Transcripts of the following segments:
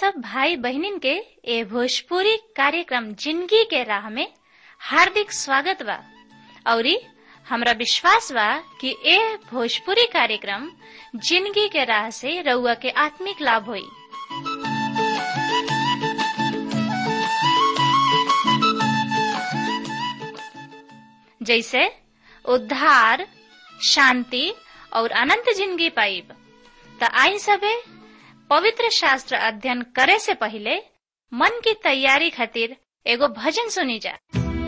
सब भाई बहनिन के ए भोजपुरी कार्यक्रम जिंदगी के राह में हार्दिक स्वागत बा औरी हमरा विश्वास बा कि ए भोजपुरी कार्यक्रम जिंदगी के राह से रउआ के आत्मिक लाभ होई जैसे उद्धार शांति और अनंत जिंदगी पाइब त आई सबे पवित्र शास्त्र अध्ययन करे से पहले मन की तैयारी खातिर एगो भजन सुनी जा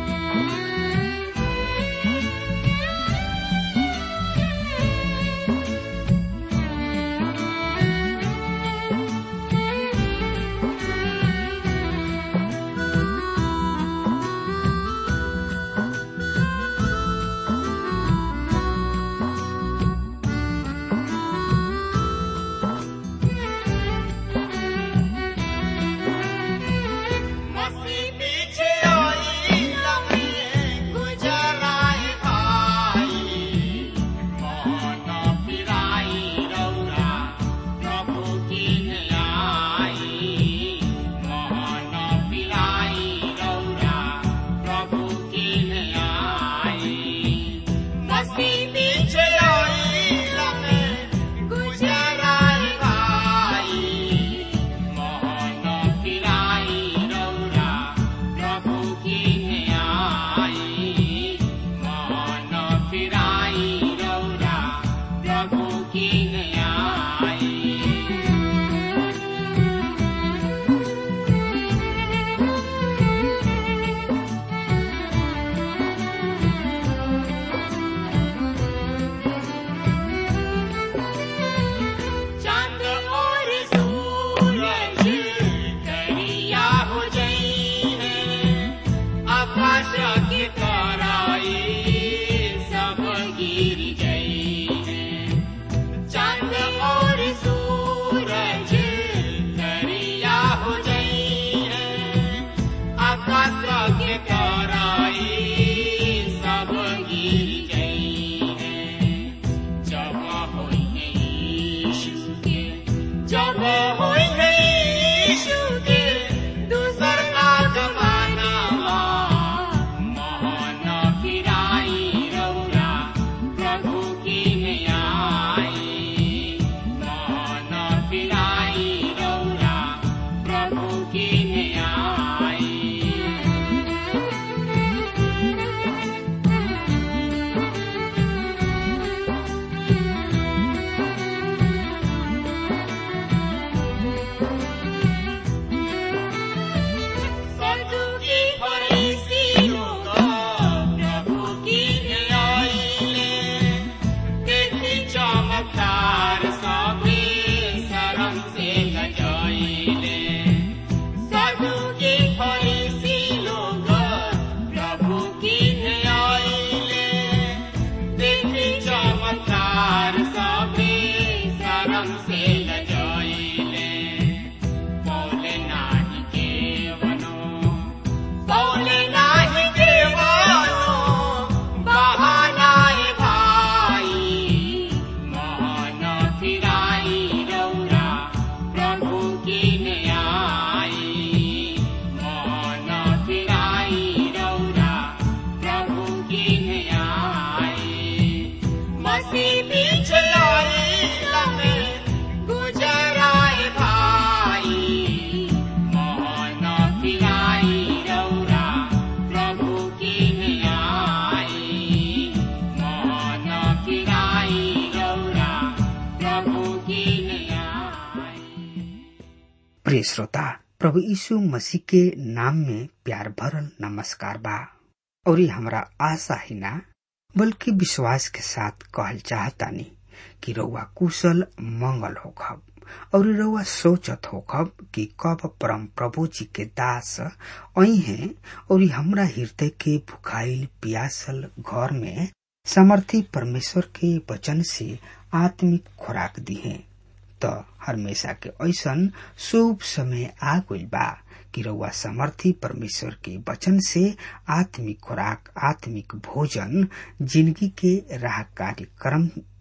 प्रिय श्रोता प्रभु यीशु मसीह के नाम में प्यार भरल नमस्कार बा और हमरा आशा ही ना बल्कि विश्वास के साथ कहल चाहतानी कि रउआ कुशल मंगल होखब और रउआ सोचत होखब कि कब परम प्रभु जी के दास आई हैं और हमरा हृदय के भुखाइल पियासल घर में समर्थी परमेश्वर के वचन से आत्मिक खुराक दी है त हमेशा के ऐसन शुभ समय आ गइल बा कि रउआ समर्थी परमेश्वर के वचन से आत्मिक खुराक आत्मिक भोजन जिंदगी के राह कार्यक्रम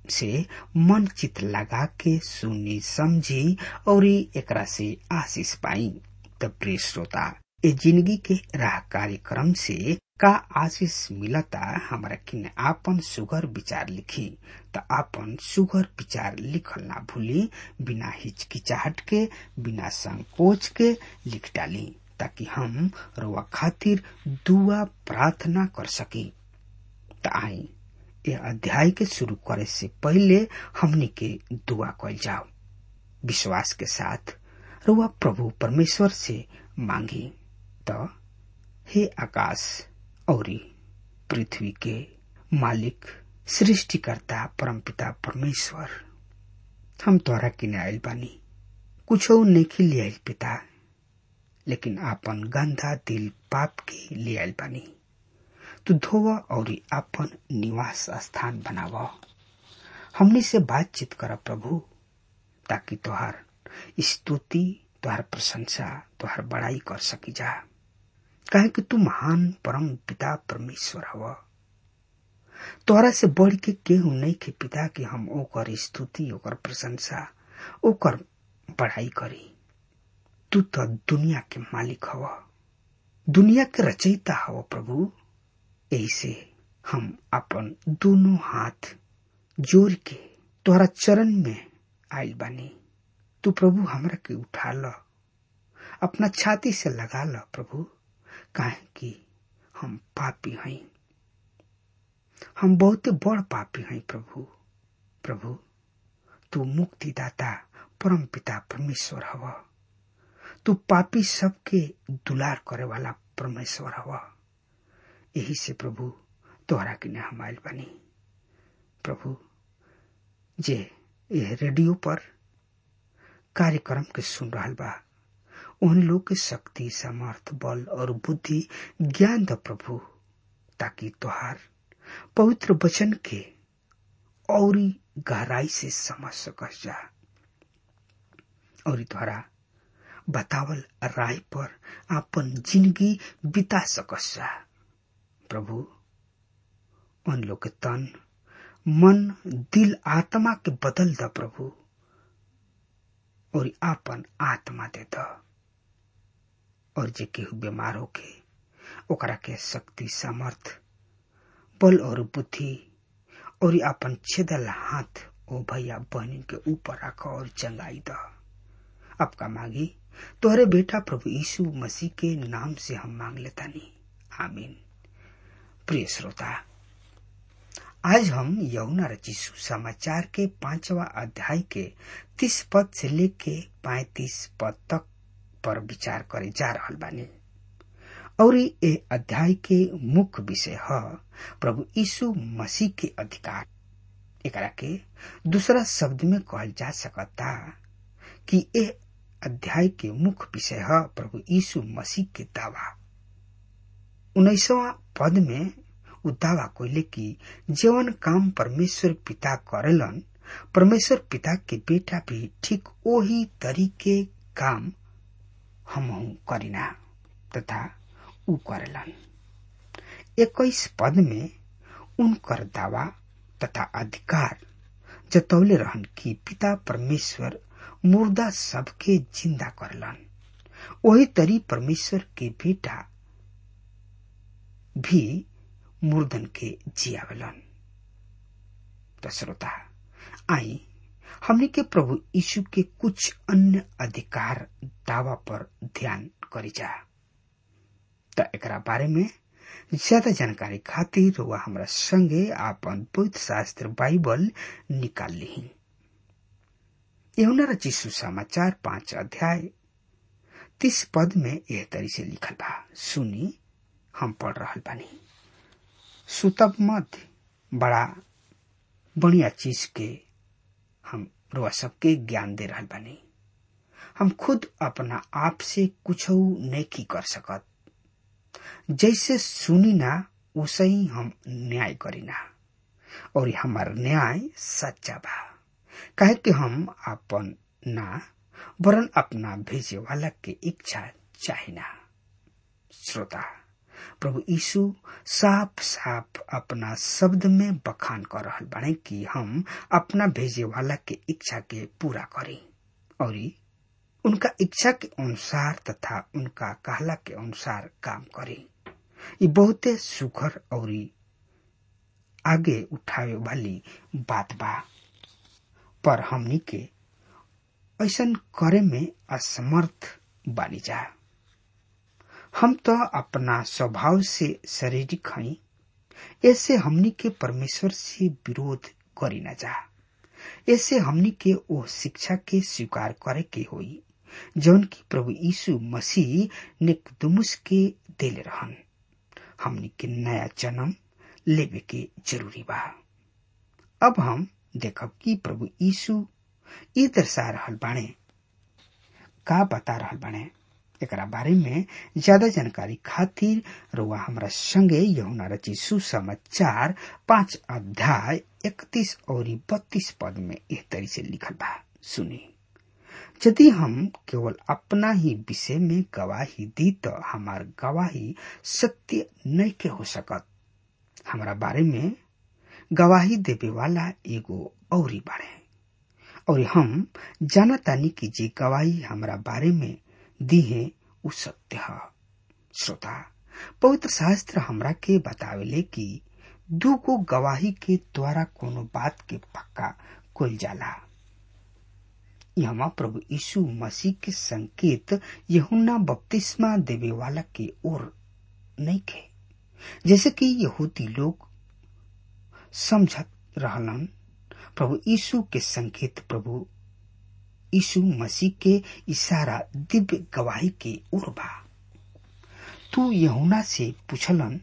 से मन चित लगा के सुनी समझी और एकरा से आशीष पाई त प्रिय श्रोता ए जिंदगी के राह कार्यक्रम से का आशीष मिलता हमारा किन आपन सुगर विचार लिखी त आपन सुगर विचार लिखल ना भूली बिना हिचकिचाहट के बिना संकोच के लिख डाली ताकि हम रोआ खातिर दुआ प्रार्थना कर सकी त आई ये अध्याय के शुरू करे से पहले हमनी के दुआ कल जाओ विश्वास के साथ रुआ प्रभु परमेश्वर से मांगी त हे आकाश और पृथ्वी के मालिक सृष्टिकर्ता परमपिता परमेश्वर हम तोहरा किने आयल बानी कुछ नहीं ले आयल पिता लेकिन आपन गंदा दिल पाप के ले आयल बानी तू धोव और आपन निवास स्थान बनाव हमने से बातचीत कर प्रभु ताकि तोहार स्तुति तोहार प्रशंसा तोहार बड़ाई कर सकी जा काहे कि तू महान परम पिता परमेश्वर हव तोहरा से बढ़ के केहू नहीं के पिता कि हम ओकर स्तुति ओकर प्रशंसा ओकर बड़ाई करी तू तो दुनिया के मालिक हव दुनिया के रचयिता हव प्रभु ऐसे हम अपन दोनों हाथ जोड़ के तोहरा चरण में आयल बानी तू प्रभु हमरा के उठा ल अपना छाती से लगा ल प्रभु काहे कि हम पापी हई हम बहुत बड़ पापी हई प्रभु प्रभु तू मुक्तिदाता परम पिता परमेश्वर हव तू पापी सबके दुलार करे वाला परमेश्वर हव यही से प्रभु तोहरा किने हम आयल बनी प्रभु जे यह रेडियो पर कार्यक्रम के सुन रहा बा उन लोग के शक्ति समर्थ बल और बुद्धि ज्ञान द प्रभु ताकि तोहार पवित्र वचन के और गहराई से समझ सकस जा और तोहरा बतावल राय पर अपन जिंदगी बिता सकस जा प्रभु उन लोग के तन मन दिल आत्मा के बदल द प्रभु और आपन आत्मा दे द और जे केहू बीमार होके ओकरा के शक्ति सामर्थ बल और बुद्धि और अपन छेदल हाथ ओ भैया बहनी के ऊपर रख और चंगाई द आपका मांगी तोहरे बेटा प्रभु यीशु मसीह के नाम से हम मांग लेता नहीं आमीन प्रिय श्रोता आज हम यमुना रचिसु समाचार के पांचवा अध्याय के तीस पद से लेके पैतीस पद तक पर विचार करे जा रहा बानी और ये अध्याय के मुख्य विषय है प्रभु यीशु मसीह के अधिकार एकरा के दूसरा शब्द में कहल जा सकता कि ये अध्याय के मुख्य विषय है प्रभु यीशु मसीह के दावा उन्नीसवा पद में उ दावा कोइले कि जीवन काम परमेश्वर पिता करेलन परमेश्वर पिता के बेटा भी ठीक वही तरीके काम हम करीना तथा उ करेलन इक्कीस पद में उनकर दावा तथा अधिकार जतौले रहन कि पिता परमेश्वर मुर्दा सबके जिंदा करलन वही तरी परमेश्वर के बेटा भी मुर्दन के जियावलन तो श्रोता आई हमने के प्रभु यीशु के कुछ अन्य अधिकार दावा पर ध्यान करी जा तो एक बारे में ज्यादा जानकारी खातिर वह हमारा संगे आपन पवित्र शास्त्र बाइबल निकाल ली यमुना रचिसु समाचार पांच अध्याय तीस पद में यह तरी से लिखल बा सुनी हम पढ़ रहा बानी सुतब मत बड़ा बढ़िया चीज के हम रुआ सबके ज्ञान दे रहा बानी हम खुद अपना आप से कुछ नहीं कर सकत जैसे सुनी ना उसे ही हम न्याय करीना और हमार न्याय सच्चा बा कहे कि हम अपन ना वरन अपना भेजे वाला के इच्छा चाहिना श्रोता प्रभु यीशु साफ साफ अपना शब्द में बखान कर रहल बाड़े कि हम अपना भेजे वाला के इच्छा के पूरा करी और उनका इच्छा के अनुसार तथा उनका कहला के अनुसार काम करी ये बहुते सुखर और आगे उठावे वाली बात बा पर हमनी के ऐसन करे में असमर्थ बानी जा हम तो अपना स्वभाव से शारीरिक हई ऐसे हमनी के परमेश्वर से विरोध करी न जा ऐसे हमनी के ओ शिक्षा के स्वीकार करे के होई जौन की प्रभु यीशु मसीह निकदमुस के देले रहन हमनी के नया जन्म लेवे के जरूरी बा अब हम देखब कि प्रभु यीशु ई दर्शा रहल बाणे का बता रहल बाणे एकरा बारे में ज्यादा जानकारी खातिर रुआ हमरा संगे यहुना रची सुसमाचार पांच अध्याय इकतीस और बत्तीस पद में एह तरी से लिखल बा सुनी यदि हम केवल अपना ही विषय में गवाही दी तो हमार गवाही सत्य नहीं के हो सकत हमारा बारे में गवाही देवे वाला एगो औरी बारे और हम जानतानी कि जे गवाही हमारा बारे में दी है उ सत्य है श्रोता पवित्र शास्त्र हमरा के बतावेले कि दू को गवाही के द्वारा कोनो बात के पक्का कोल जाला यहाँ प्रभु यीशु मसीह के संकेत यहुना बपतिस्मा देवे वाला के ओर नहीं खे जैसे कि यहूदी लोग समझत रहलन प्रभु यीशु के संकेत प्रभु यीशु मसीह के इशारा दिव्य गवाही के ओर बा तू यहुना से पूछलन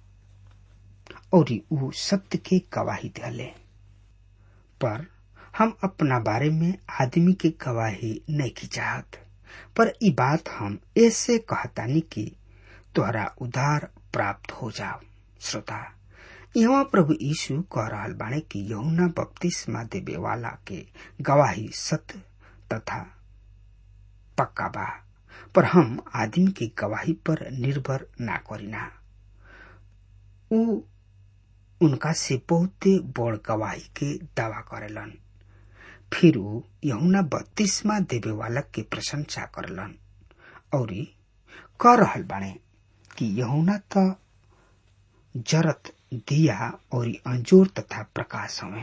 और ऊ सत्य के गवाही दिले पर हम अपना बारे में आदमी के गवाही नहीं की चाहत पर ई बात हम ऐसे कहतानी कि तोहरा उधार प्राप्त हो जाओ श्रोता यहाँ प्रभु यीशु कह रहल बाणे कि यहुना बपतिस्मा देवे वाला के गवाही सत्य तथा पक्का बा पर हम आदमी की गवाही पर निर्भर ना करीना ऊ उनका से बहुते बड़ गवाही के दावा करेलन फिर ऊ यहुना बत्तीसवा देवे वाला के प्रशंसा करलन और कह रहल बाणे कि यहुना त जरत दिया और अंजोर तथा प्रकाश हवे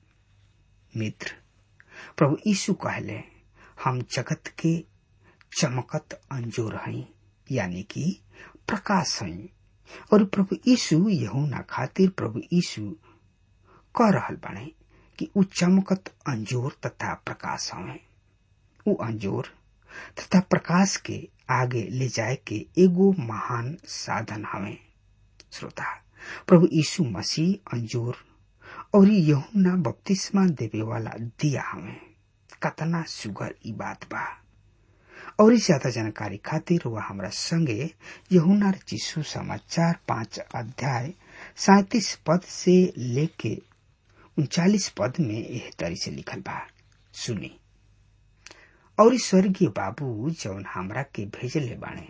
मित्र प्रभु यीशु कहले हम जगत के चमकत अंजोर हई यानी कि प्रकाश हई और प्रभु यीशु यहुना खातिर प्रभु यीशु कह रहल बाणे कि ऊ चमकत अंजोर तथा प्रकाश हवे ऊ अंजोर तथा प्रकाश के आगे ले जाए के एगो महान साधन हवे श्रोता प्रभु यीशु मसीह अंजोर और यहुना बपतिस्मा देवे वाला दिया हमें कतना सुगर ई बात बा और ज्यादा जानकारी खातिर वह हमरा संगे यहुना चिशु समाचार पांच अध्याय सैतीस पद से लेके उनचालीस पद में यह तरी से लिखल बा सुनी और स्वर्गीय बाबू जौन हमरा के भेजले बाणे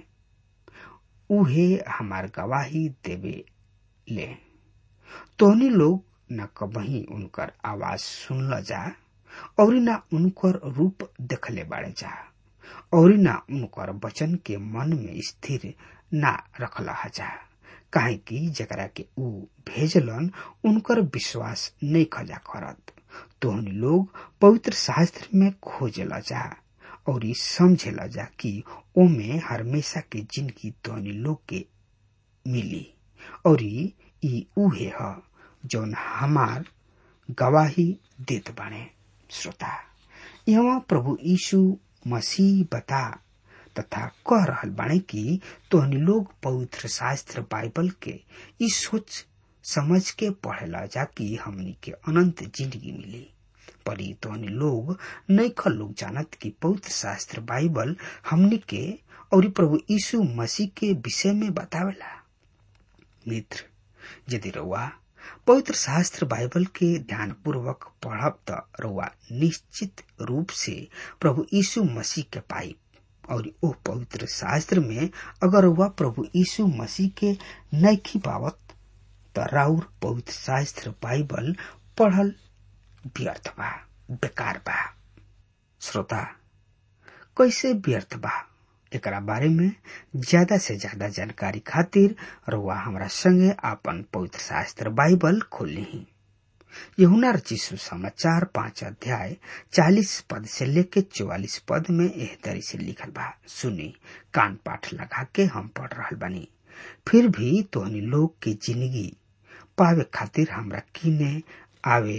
उहे हमार गवाही देवे ले तोहनी लोग न कबही उनकर आवाज सुनल जा और न उनकर रूप देखले बाड़े जा और न उनकर वचन के मन में स्थिर ना रखला जा काहे कि जकरा के ऊ भेजलन उनकर विश्वास नहीं खजा करत तोहनी लोग पवित्र शास्त्र में खोजला जा और समझेला जा कि ओमे हमेशा के जिंदगी तोहनी लोग के मिली और ई उहे ह जौन हमार गवाही देत बाणे श्रोता यहाँ प्रभु यीशु मसीह बता तथा कह रहल बाणे कि तोहनी लोग पवित्र शास्त्र बाइबल के ई सोच समझ के पढ़ेला जा कि हमनी के अनंत जिंदगी मिली पर ई तोहनी लोग नैखल लोग जानत कि पवित्र शास्त्र बाइबल हमनी के और प्रभु यीशु मसीह के विषय में बतावेला मित्र यदि रउआ पवित्र शास्त्र बाइबल के ध्यान पूर्वक पढ़ब त रउआ निश्चित रूप से प्रभु यीशु मसीह के पाइब और ओ पवित्र शास्त्र में अगर वह प्रभु यीशु मसीह के नैखी पावत त राउर पवित्र शास्त्र बाइबल पढ़ल व्यर्थ बा बेकार बा श्रोता कैसे व्यर्थ बा एकरा बारे में ज्यादा से ज्यादा जानकारी खातिर रुआ हमरा संगे आपन पवित्र शास्त्र बाइबल खोली यहुना रचिसु समाचार पांच अध्याय चालीस पद से लेके चौवालीस पद में एह तरी से लिखल बा सुनी कान पाठ लगा के हम पढ़ रहा बनी फिर भी तोहनी लोग की जिंदगी पावे खातिर हमरा किने आवे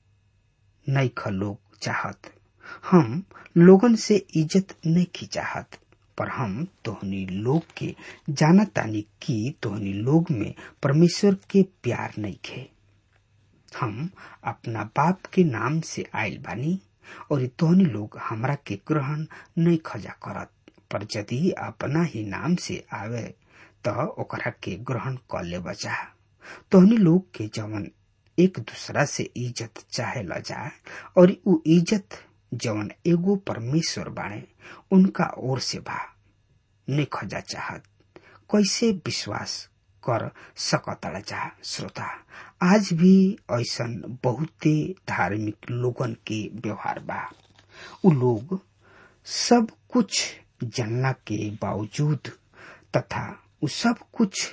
नैख लोग चाहत हम लोगन से इज्जत नहीं चाहत पर हम तोहनी लोग के जानत तानी कि तोहनी लोग में परमेश्वर के प्यार नहीं खे हम अपना बाप के नाम से आयल बानी और तोहनी लोग हमरा के ग्रहण नहीं खजा करत पर यदि अपना ही नाम से आवे त ओकरा के ग्रहण कर ले बचा तोहनी लोग के जवन एक दूसरा से इज्जत चाहे ल जा और उ इज्जत जवन एगो परमेश्वर बाणे उनका ओर से बा नहीं खजा चाहत कैसे विश्वास कर सकता जा श्रोता आज भी ऐसन बहुते धार्मिक लोगन के व्यवहार बा उ लोग सब कुछ जानला के बावजूद तथा उ सब कुछ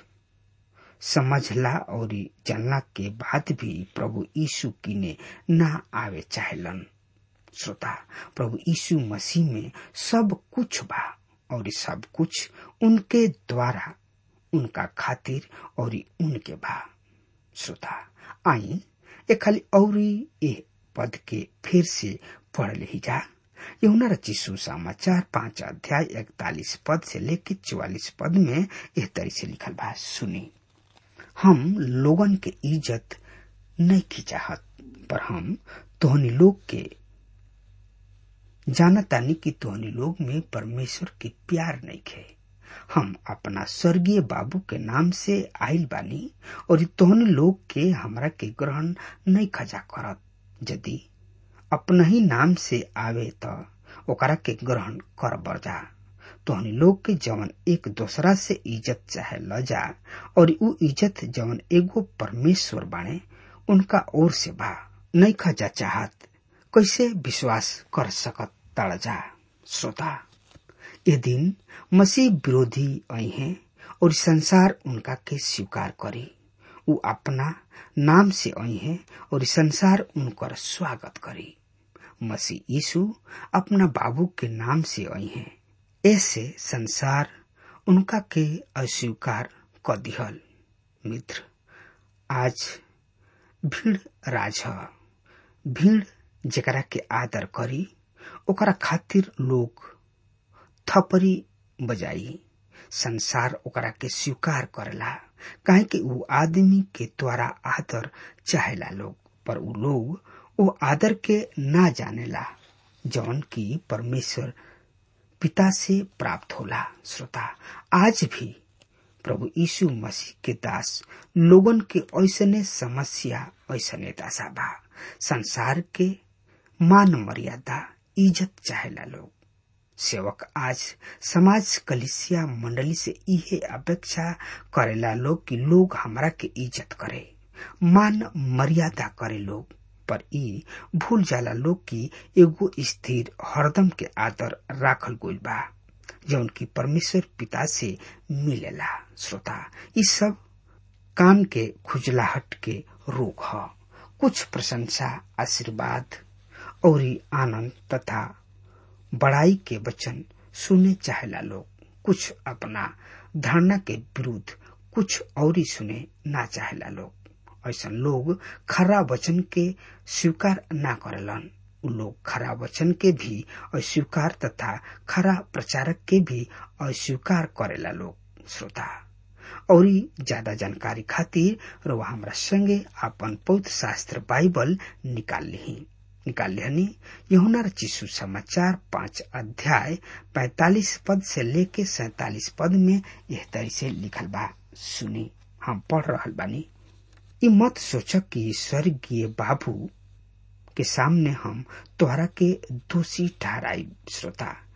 समझला और जानला के बाद भी प्रभु यीशु किने ना आवे चाहेलन श्रोता प्रभु यीशु मसीह में सब कुछ बा और सब कुछ उनके द्वारा उनका खातिर और उनके बा श्रोता आई ए खाली और ए पद के फिर से पढ़ ली जा यमुना रची सुसमाचार पांच अध्याय इकतालीस पद से लेकर चौवालीस पद में यह तरी से लिखल बा सुनी हम लोगन के इज्जत नहीं की चाहत पर हम तोहनी लोग के जानतानी कि तोहनी लोग में परमेश्वर के प्यार नहीं खे हम अपना स्वर्गीय बाबू के नाम से आयल बानी और तोहनी लोग के हमरा के ग्रहण नहीं खजा करत यदि अपना ही नाम से आवे त ओकरा के ग्रहण कर बरजा तोहनी लोग के जवन एक दूसरा से इज्जत चाहे ल जा और उ इज्जत जवन एगो परमेश्वर बाणे उनका ओर से बा नहीं खजा चाहत कैसे विश्वास कर सकत तड़ जा श्रोता ये दिन मसीह विरोधी आई हैं और संसार उनका के स्वीकार करी उ अपना नाम से आई हैं और संसार उनकर स्वागत करी मसीह यीशु अपना बाबू के नाम से आई हैं ऐसे संसार उनका के अस्वीकार क दिहल मित्र आज भीड़ राज भीड़ जेकरा के आदर करी ओकरा खातिर लोग थपरी बजाई संसार ओकरा के स्वीकार करेला काहे कि उ आदमी के द्वारा आदर चाहेला लोग पर उ लोग वो आदर के ना जानेला जौन की परमेश्वर पिता से प्राप्त होला श्रोता आज भी प्रभु यीशु मसीह के दास लोगन के ऐसने समस्या ऐसने दशा बा संसार के मान मर्यादा इज्जत चाहेला लोग सेवक आज समाज कलिसिया मंडली से इहे अपेक्षा करेला लोग कि लोग हमरा के इज्जत करे मान मर्यादा करे लोग पर ई भूल जाला लोग की एगो स्थिर हरदम के आदर राखल गइल बा जौन की परमेश्वर पिता से मिलेला श्रोता ई सब काम के खुजलाहट के रोग ह कुछ प्रशंसा आशीर्वाद और आनंद तथा बड़ाई के वचन सुने चाहेला लोग कुछ अपना धारणा के विरुद्ध कुछ और ही सुने ना चाहेला लोग ऐसा लोग खरा वचन के स्वीकार ना करेलन उ लोग खरा वचन के भी अस्वीकार तथा खरा प्रचारक के भी अस्वीकार करेला लोग श्रोता और ज्यादा जानकारी खातिर रउआ हमरा संगे अपन पौध शास्त्र बाइबल निकाल ली निकाल लिहनी यहुना चिशु समाचार पांच अध्याय पैतालीस पद से लेके सैतालीस पद में यह तरी से लिखल बा सुनी हम पढ़ रहल बानी ई मत सोच कि स्वर्गीय बाबू के सामने हम तोहरा के दोषी ठहराई श्रोता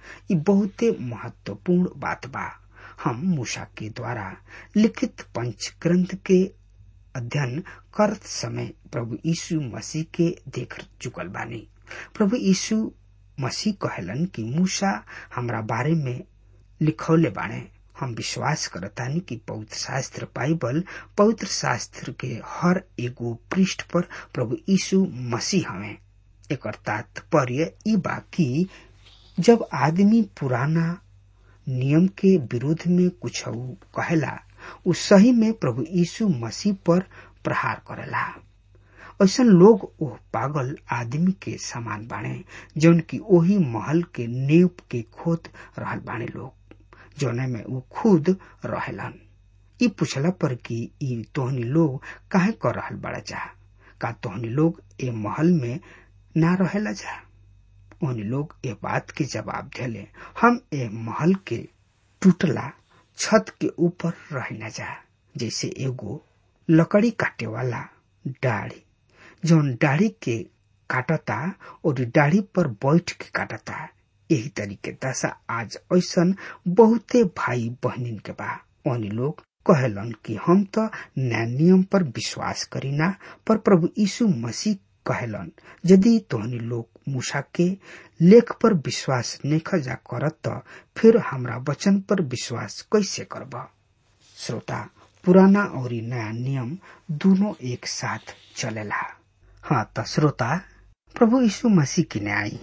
ये बहुते महत्वपूर्ण बात बा हम मूसा के द्वारा लिखित पंच ग्रंथ के अध्ययन करत समय प्रभु यीशु मसीह के देख चुकल बानी प्रभु यीशु मसीह कहलन कि मूसा हमरा बारे में लिखौले बाणे हम विश्वास करतानी कि पवित्र शास्त्र बाइबल पवित्र शास्त्र के हर एगो पृष्ठ पर प्रभु यीशु मसीह हमें एक तात्पर्य ई बा कि जब आदमी पुराना नियम के विरोध में कुछ कहेला उ सही में प्रभु यीशु मसीह पर प्रहार करेला ऐसा लोग ओ पागल आदमी के समान बाणे जौन की ओही महल के नींव के खोद रहल बाणे लोग जौने में उ खुद रहेलन ई पूछला पर कि ई तोहनी लोग काहे कर रहल बड़ा जा का तोहनी लोग ए महल में ना रहेला जा ओहनी लोग ए बात के जवाब देले हम ए महल के टूटला छत के ऊपर रह न जा जैसे एगो लकड़ी काटे वाला डाढ़ी जौन डाढ़ी के काटता और डाढ़ी पर बैठ के काटता यही तरीके दशा आज ऐसन बहुते भाई बहनिन के बा ओनी लोग कहलन कि हम तो न्याय नियम पर विश्वास करीना पर प्रभु यीशु मसीह कहलन यदि तोहनी लोग मूसा के लेख पर विश्वास नहीं जा करत त फिर हमरा वचन पर विश्वास कैसे करब श्रोता पुराना और नया नियम दोनों एक साथ चलेला हाँ त श्रोता प्रभु यीशु मसीह की न्याय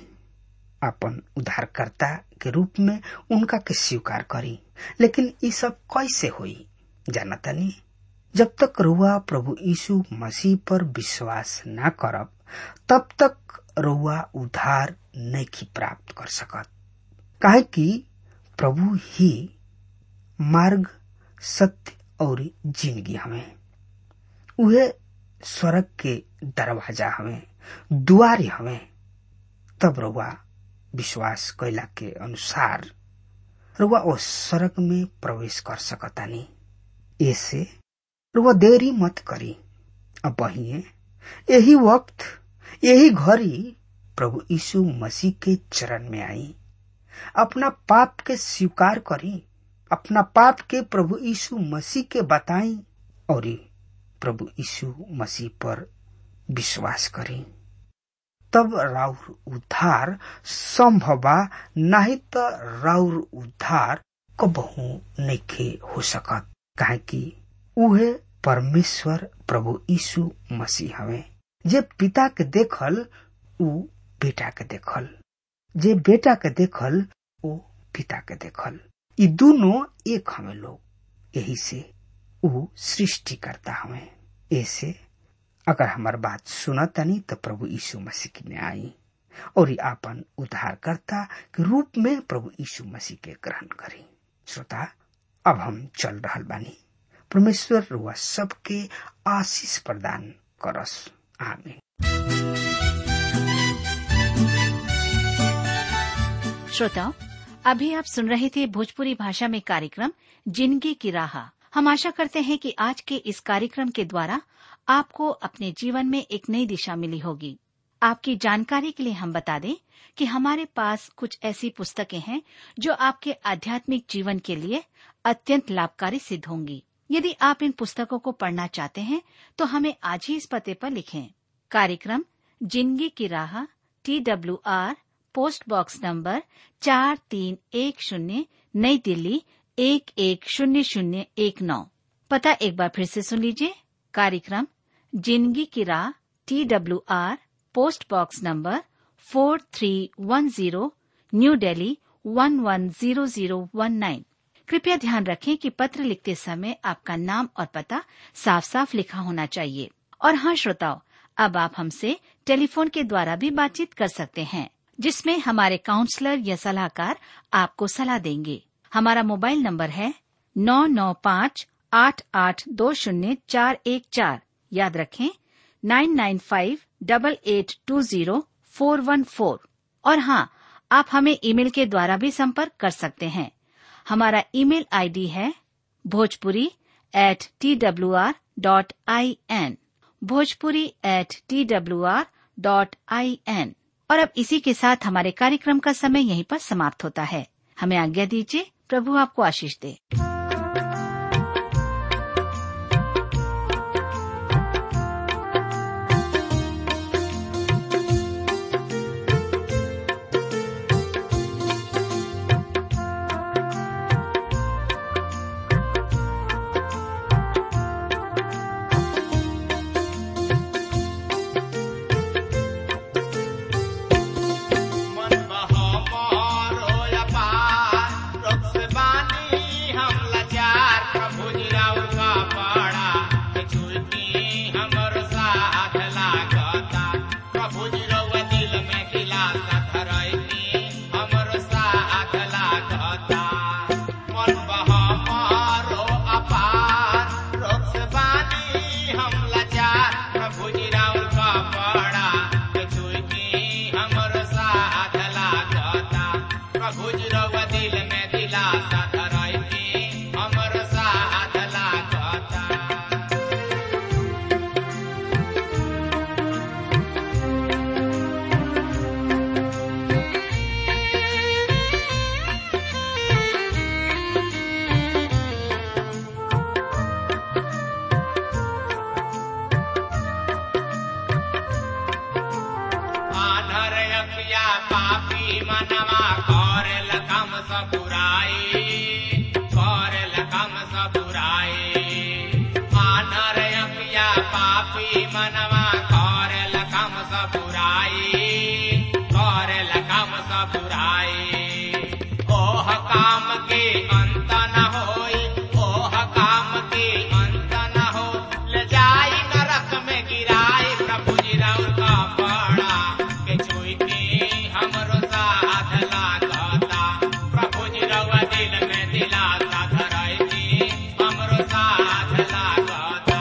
अपन उद्धारकर्ता के रूप में उनका के स्वीकार करी लेकिन ये सब कैसे हुई जानतनी जब तक रुआ प्रभु यीशु मसीह पर विश्वास न करब तब तक रुआ उद्धार नहीं प्राप्त कर सकत काहे कि प्रभु ही मार्ग सत्य और जिंदगी हमें उहे स्वर्ग के दरवाजा हमें दुआरी हमें तब रुआ विश्वास कैला के अनुसार रुआ ओ स्वर्ग में प्रवेश कर सकतानी ऐसे रुआ देरी मत करी अब बहिए यही वक्त यही घड़ी प्रभु यीशु मसीह के चरण में आई अपना पाप के स्वीकार करी अपना पाप के प्रभु यीशु मसीह के बताई और प्रभु यीशु मसीह पर विश्वास करी तब राउर उद्धार संभव बा नहीं तो राउर उद्धार कबहू नइखे हो सकत काहे कि उहे परमेश्वर प्रभु यीशु मसीह हवे जे पिता के देखल उ बेटा के देखल जे बेटा के देखल ओ पिता के देखल ई दोनों एक हमें लोग यही से उ सृष्टि करता हमें ऐसे अगर हमार बात सुनतनी तो प्रभु यीशु मसीह की में आई और आपन उद्धारकर्ता के रूप में प्रभु यीशु मसीह के ग्रहण करी श्रोता अब हम चल रहा बानी परमेश्वर रुआ सबके आशीष प्रदान करस आमीन श्रोताओं अभी आप सुन रहे थे भोजपुरी भाषा में कार्यक्रम जिंदगी की राह हम आशा करते हैं कि आज के इस कार्यक्रम के द्वारा आपको अपने जीवन में एक नई दिशा मिली होगी आपकी जानकारी के लिए हम बता दें कि हमारे पास कुछ ऐसी पुस्तकें हैं जो आपके आध्यात्मिक जीवन के लिए अत्यंत लाभकारी सिद्ध होंगी यदि आप इन पुस्तकों को पढ़ना चाहते हैं तो हमें आज ही इस पते पर लिखें कार्यक्रम जिंदगी की राह T W R post box number चार तीन एक शून्य नई दिल्ली एक एक शून्य शून्य एक नौ पता एक बार फिर से सुन लीजिए कार्यक्रम जिंदगी की राह T W R post box number four three one zero New Delhi one one zero zero one nine कृपया ध्यान रखें कि पत्र लिखते समय आपका नाम और पता साफ साफ लिखा होना चाहिए और हाँ श्रोताओं अब आप हमसे टेलीफोन के द्वारा भी बातचीत कर सकते हैं जिसमें हमारे काउंसलर या सलाहकार आपको सलाह देंगे हमारा मोबाइल नंबर है नौ नौ पाँच आठ आठ दो शून्य चार एक चार याद रखें nine nine five double eight two zero four one four और हाँ आप हमें ईमेल के द्वारा भी संपर्क कर सकते हैं हमारा ईमेल आईडी है Bhojpuri at T W R dot I N Bhojpuri at T W R dot I N और अब इसी के साथ हमारे कार्यक्रम का समय यहीं पर समाप्त होता है हमें आज्ञा दीजिए प्रभु आपको आशीष दे मन बहो मोरो अपार रोग से बानी हम लाचार प्रभु जी राउर का पाड़ा के छुटी हमर साथ लागता प्रभु जी रउआ दिल में दिलासा धरैती हमर साथ लागता मन बहो मोरो अपार रोग से बानी हम लाचार प्रभु जी राउर का पाड़ा के छुटी हमर साथ लागता प्रभु जी रउआ दिल में दिलासा धरैती हमर साथ लागता आधर अखिया पापी मनवा करेल कम सबुराई करेल कम सबुराई आधर अखिया पापी मनवा करेल कम सबुराई करेल कम सबुराई ओह काम के अंत न होई ओह काम के अंत न हो ले जाई नरक में गिराई प्रभु जी राउर का पाड़ा के छुई के हमरो साथ लागता प्रभु जी रउआ दिल में दिलासा धरैती हमरो साथ लागता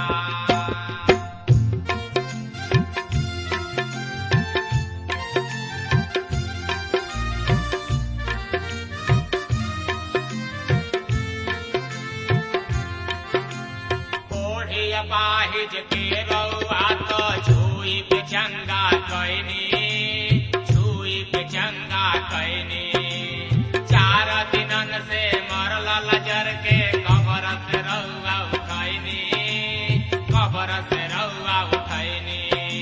ओढ़ी अपाहिज के रउआ तो छुई के चंगा कैनी छुई के चंगा कैनी चार दिनन से मरल लजर के कबर से रउआ उठैनी कबर से रउआ उठैनी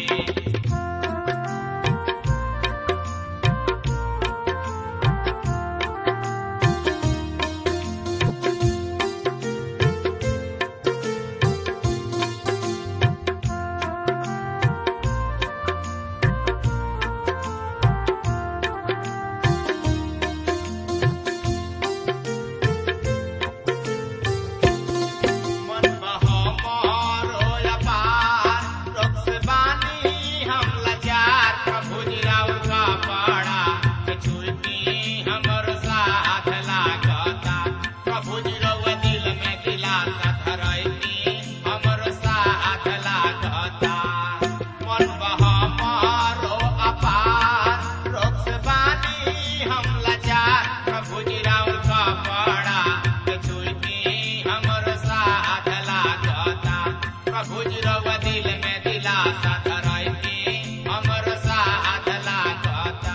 मन बहो मोरो अपार रोग से बानी हम लाचार प्रभु जी राउर का पाड़ा के छुटी हमर साथ लागता प्रभु जी रउआ दिल में दिलासा धरैती हमर साथ लागता मन बहो मोरो अपार रोग से बानी हम लाचार प्रभु जी राउर का पाड़ा के छुटी हमर साथ लागता प्रभु जी रउआ दिल में दिलासा धरैती हमर साथ लागता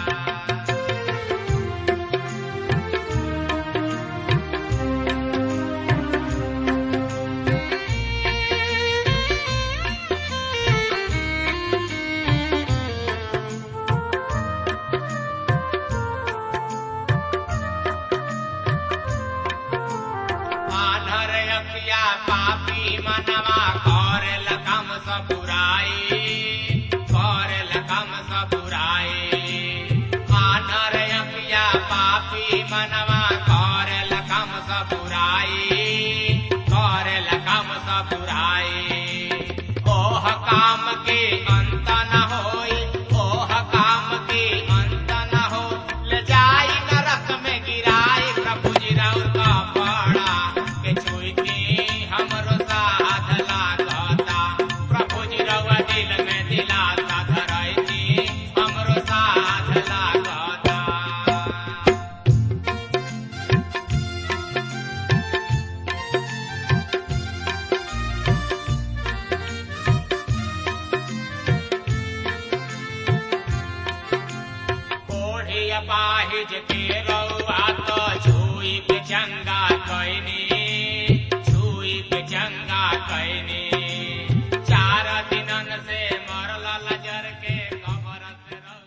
आधर अखिया पापी मनवा करेल कम सबुराई करेल कम सबुराई आधर अखिया पापी मनवा करेल कम सबुराई करेल कम सबुराई ओह काम के अंत न होई ओह काम के अंत न हो ले जाई नरक में गिराई प्रभु जी राउर का पाड़ा के छुई के हमरो साथ लागता प्रभु जी रउआ दिल में दिलासा धरैती हमरो साथ लागता कैनी चार दिनन से मरल लजर के कबर से रह